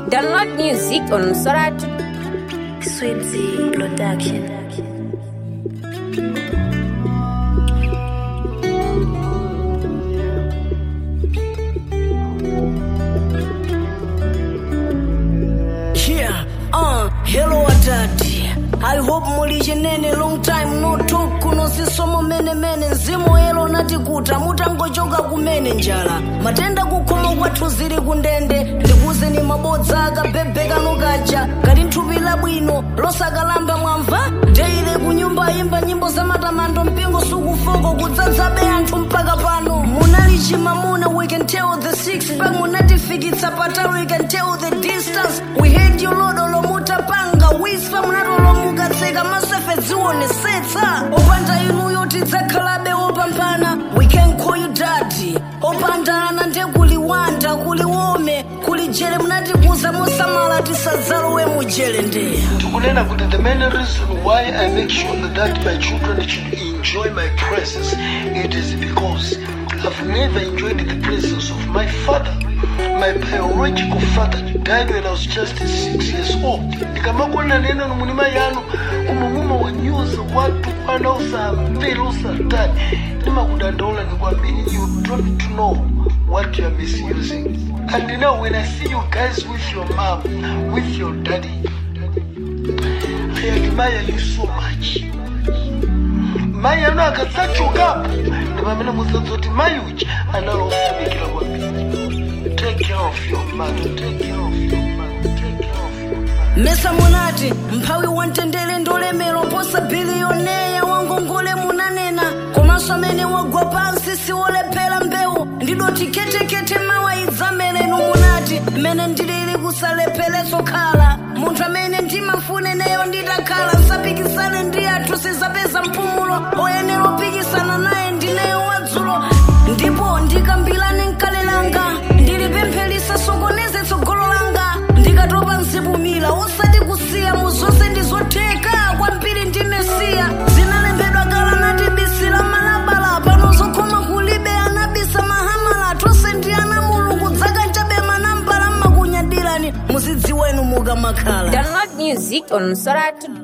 Download music on Sorat. Sweetie Production. Yeah, uh, hello adadi I hope muli chenene long time no talk kuno sisomo mene mene mzimu elo natikuta mutangochoka kumene njala matenda kukhomo kwathu zili kundende ndikuzeni mabodza akabhebheka nukaja kali nthupi labwino losakalamba mwamva deile kunyumba imba nyimbo za matamando mpingo sukufoko kudzadzabe anthu mpaka pano munali chimamuna we can tell the six pack munatifikitsa patali we can tell the distance we had you lodo lomutapanga wispa munatolomukatseka masefe dzionesetsa opanda inuyo tidzakhalabe opambana we can call you daddy opandana nde kuliwanda kuliwome kulijele munatikuza mosamala tisadzalowe mujele ndeya ndikunena kuti the main reason why i make sure that my children should enjoy my presence it is because i've never enjoyed the presence of my father my biological father died when i was just six years old ndikamakonera neno nomunima yanu kumumuma wanyoza watu kwana usambiri usatani ndimakudandaula ndikwambiri you don't know what you are misusing and now when i see you guys with your mom with your daddy I admire you so much. Mai ano akadzachokapo ndi pamene mudzadzoti mai uchi analofunikira kwambiri. Take care of your mother, take care of your mother, take care of your mother. mesa munati mphawi wamtendere ndolemera posa biliyoneya wangongole munanena komanso amene wagwa pansi siwolephera mbewu ndidoti ketekete mawaidzamelenu munati mmene ndilili kusalepheretso khala munthu amene ndimafuneneyo nditakhala nsapikisane ndi athu sizapeza mpumulo oyenera opikisana naye ndineyo wadzulo ndipo ndikambirane mkale langa ndilipempherisa sokoneze tsogolo langa ndikatopa nsibumira usati kusiya mu zonse ndizotheka kwambiri ndi mesiya zinalembedwa kala nati bisi la malabala pano zokhoma kulibe anabisa mahamala tonse ndi ana mulungu dzaka nchabe manambala mmakunyadirani muzidziwenu mukamakhala Download music on Sorat.